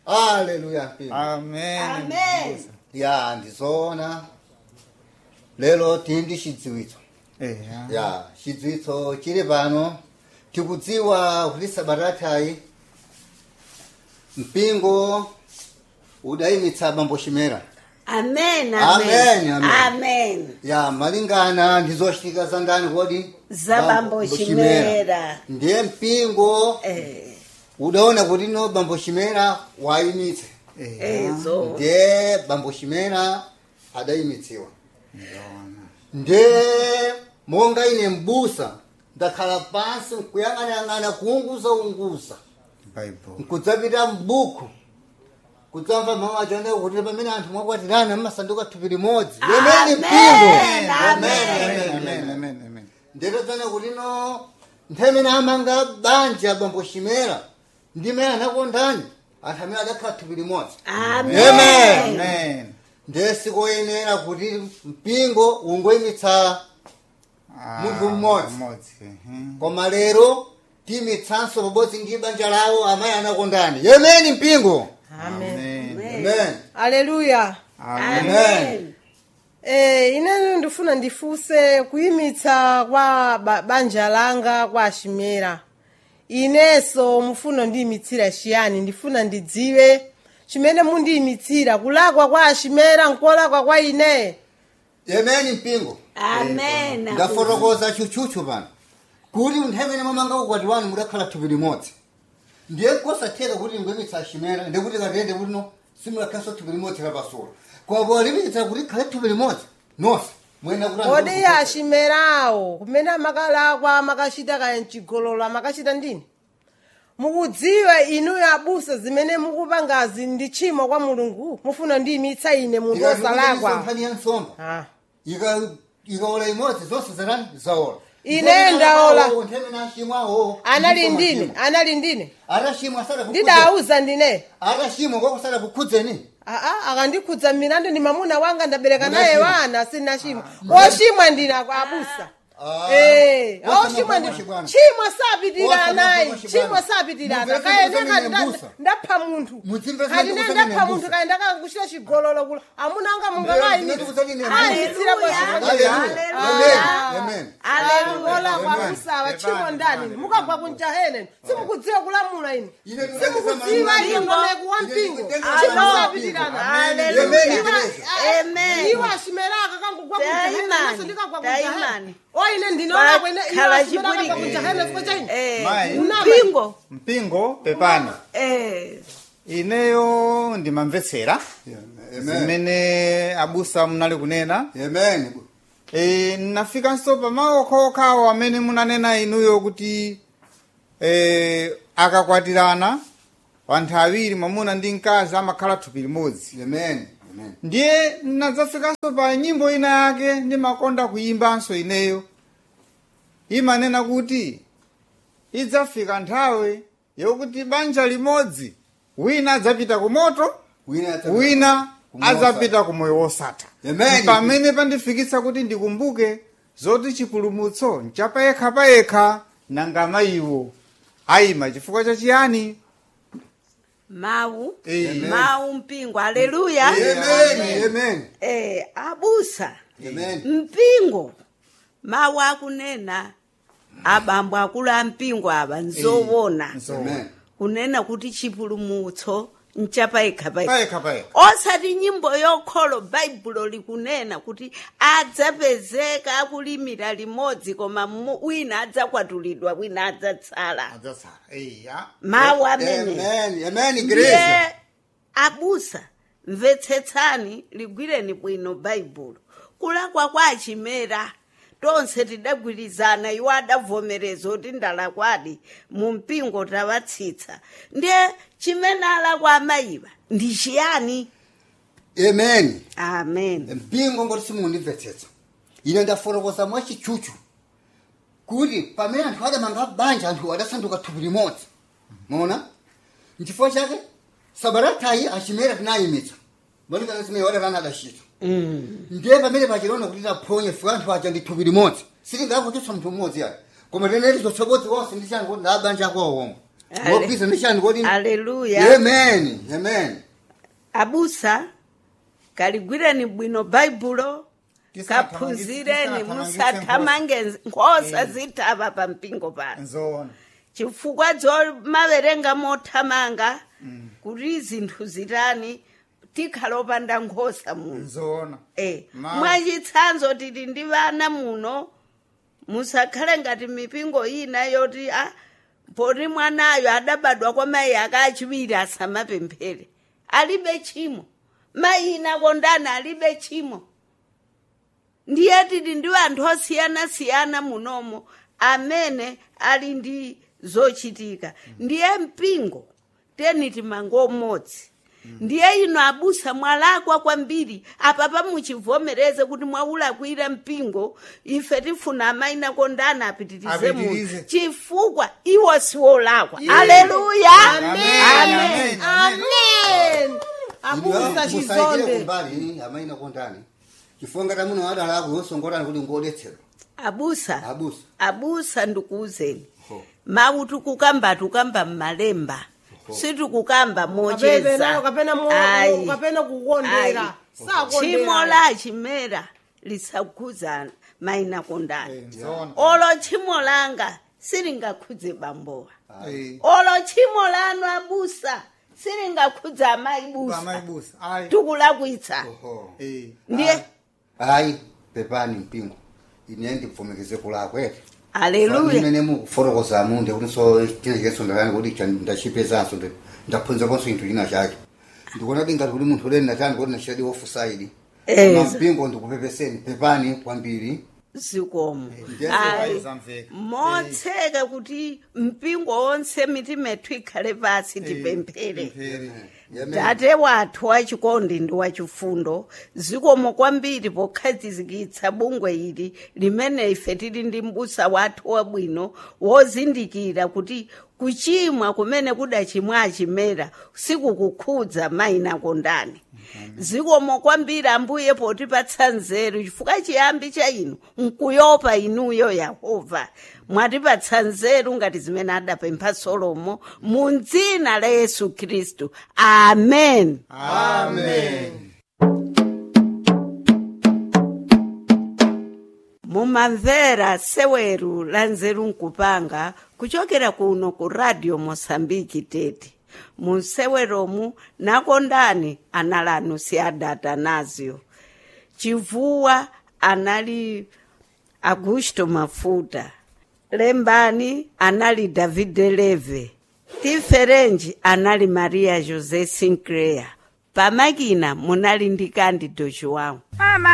aleluya mpingo amen Amen. ya ndizoona lero tili ndi chidziwitso eya ya chidziwitso chili pano tikudziwa kuti sabatatayi mpingo udayimitsa bambo chimera Amen. Amen, amen. Amen. ya malingana ndi zochitika za ndani kodi Za bambo Chimera. ndiye mpingo Eh, udaona kuti no bambo chimera wayimitse ezo. ndiye bambo chimera adayimitsiwa ndiye monga ine mbusa ndakhala pansi nkuyang'anayang'ana kuunguza unguza bible nkudzapita mbuku kudzamva mawu achonda kuti pamene anthu mwakwatirana mmasanduka thupi limodzi yemeni mpingo Amen, Amen, amen amen. amen amen ndetodzana kuti no nthawi imene amanga banja bambo chimera ndi mene anakondani anthu amene adakhala thupi limodzi Amen. Amen. amen ndiye sikoyenera kuti mpingo ungoyimitsa Ah, Munthu mmodzi. mmodzi mhm. koma lero tiyimitsanso pabodzi ndi banja lawo amayi anakondani yemeni mpingo amen amen aleluya amen Amen. Eh, ineyo ndifuna ndifuse kuyimitsa kwa ba- banja langa kwa Chimera ineso mufuna ndiyimitsira chiyani ndifuna ndidziwe chimene mundiyimitsira kulakwa kwa Chimera nkolakwa kwa ine yemeni mpingo Amen. ndafotokoza chuchuchu pano kuti nthawi imene mwamanga ukwati wanu mudakhala thupi limodzi ndiye kosatheka kuti ngoyimitsa chimera ndikuti katiyende kuti no simulakhalanso thupi limodzi lapasula koma polimitsa kuti khale thupi limodzi nonse mwena kuti kodi ya Chimerawo kumene amakalakwa amakachita kaya mchigololo amakachita ndini mukudziwe inuyo abusa zimene mukupangazi ndi tchimo kwa mulungu mufuna ndiyimitsa ine munthu osalakwa nkhani ya nsomba Ah. Ika- ikaola imodzi zonse zarani zaola Ine ndaola. nthemene achimwawo anali ndine anali ndine atachimwa asadakukhudze ndidauza ndine atachimwa kwakusada kukhudzeni aa akandikhudza milandu ndi mamuna wanga ndabereka naye Munachimwa. wana sina chimwa ochimwa ndine kwa abusa Ah. Eh, Wosama ochimwa ndi kwa bwana. chimwa sapitirana Wosama naye kwa chimwa bwana. sapitirana Mumvetse kaya kuti ndekati mine mbusa. ndapha munthu Mudzimvetse kati kuti ne mine ndapha mbusa. munthu kaya ndakakuchita chigololo kula amuna anga Ndiyo, mungamayi ndinoti kuti ine mbusa. ayitsira Hallelujah. Amen. Amen. ngola kwa Amen. abusawa Amen. chimo ndani Amen. mukagwa kunjahene simukudziwa kulamula ine Ine simukudziwa Ine iyo ngomeku wa Ine mpingo ndikutenga chimo mpingo. sapitirana Amen. Hallelujah. Amen. Amen. iwo asimeraka kangugwa kunjahene Taimani. naso ndikagwa Taimani. kunjahene oine ndinoona kwene iwo Bakhala asimeraka chipwirikiti. kunjahene siko chaine Eh, Mai. mpingo. mpingo pepani Eh, ineyo ndimamvetsera Amen. zimene abusa munali kunena Amen. e, nafikanso pamawu okhaokhawo amene munanena inuyo kuti e, akakwatirana wanthu awiri mwamuna ndi mkazi amakhala thupi limodzi Amen. Amen. ndiye nadzafikanso pa nyimbo ina yake ndimakonda kuyimbanso ineyo imanena kuti idzafika nthawi yokuti banja limodzi wina adzapita ku moto Wina ata- wina Kumosa. adzapita ku moyo wosatha Amen. pamene pandifikitsa kuti ndikumbuke zoti chipulumutso nchapayekha payekha nanga mayiwo ayima chifukwa chachiyani mawu Amen. mawu mpingo haleluya Amen. Amen. eh, abusa Amen. mpingo mawu akunena abambo akulu a mpingo aba nzowona Amen. kunena kuti chipulumutso nchapayekha payekha payekha payekha osati nyimbo yokholo baibulo likunena kuti adzapezeka akulimira limodzi koma mu- wina adzakwatulidwa wina adzatsala adzatsala iya mawu amene Amen. Amen. ndiye Grace. abusa mvetsetsani ligwireni bwino baibulo kulakwa kwa achimera tonse tidagwirizana iwo adavomereza kuti ndalakwadi mu mpingo tawatsitsa ndiye chimene alakwa amayiwa ndi chiyani Amen. amen mpingo ngoti simundimvetsetsa ine ndafotokoza mwachichuchu kuti pamene anthu adamanga banja anthu adasanduka thupi limodzi mona nchifukwa chake sabaratayi achimera tinayimitsa malingana zimene wadatana adachita ndiye pamene pachilona kuti taphonye fika anthu aja ndi thupi limodzi sitingakuchotsa munthu mmodzi yayo koma teneri chotsabodzi wonse ndi chani kuti ndabanja ako omwe Ale- mopisa ndishani kodi Haleluya. amen amen abusa kaligwireni bwino baibulo Tisathamangitse- kaphunzireni tisathamangitse musathamange nkhosa zithava pa mpingo pano nzoona chifukwa zomaverenga mothamanga kuti zinthu zitani tikhala opanda nkhosa muno nzoona Eh, Ma- mwachitsanzo tili ndi vana muno musakhale ngati mipingo ina yoti a poti mwanayo adabadwa kwa mayi ake achiwiri asamapemphere alibe chimo mayi ina kondana alibe chimo ndiye tili ndi anthu osiyanasiyana munomo amene ali ndi zochitika ndiye mpingo teni timange umodzi ndiye ino abusa mwalakwa kwambiri apapa muchivomereze kuti mwaulakwira mpingo ife tifuna amaina kondana apitirize Apitirize. muno chifukwa iwo siwolakwa Yeah. aleluya Amen. amen abusa musaikire chizonde kumbali amaina kondani chifukwa ngati amuno adalako yosongolani kuti ngodetsedwa abusa abusa abusa ndikuuzeni Ho. mawu tikukamba tukamba mmalemba sitikukamba kapena mocheza kapena mo- Ayi. kapena kukondera chimo sakondera la chimera lisakhudza maina kondani Eh, nzoona olo chimo langa silingakhudze bambowa Eh, olo chimo lanu abusa silingakhudze amayi busa amayibusa ayi tikulakwitsa oho Eh, ndiye ayi pepani mpingo ine ndipfumikise kulakwete aleluya imene mukufotokoza munde kuti so china chikesondakani kuti cha- ndachipezanso ndi- ndaphunzakonso chinthu china chake ndikuona kuti ngati kuti munthu uleni natani kuti nachitadi ofusaidi Eh, mpingo ndikupepeseni pepani kwambiri zikomo Yes, Ayi. zamveka. motseka kuti mpingo wonse mitima yathu ikhale pasi tipemphere pemphere. Amen. tate wathu wachikondi ndi wachifundo zikomo kwambiri pokhazikitsa bungwe ili limene ife tili ndi mbusa wathu wabwino wozindikira kuti kuchimwa kumene kudachimwa achimera sikukukhudza mayina kondani zikomo kwambiri ambuye potipatsa nzeru chifukwa chiyambi cha inu nkuyopa inuyo yehova mwatipatsa nzeru ngati zimene adapempha solomo mu dzina la yesu khristu amen amen mumamvera seweru la nzeru nkupanga kuchokera kuno ku radio mosambiki tete munseweromu nakondani analanu si adatanazio chivuwa anali augusto mafuta lembani anali davide leve tiferenji anali maria josé sinclair pamakina munali ndi candido joão Mama,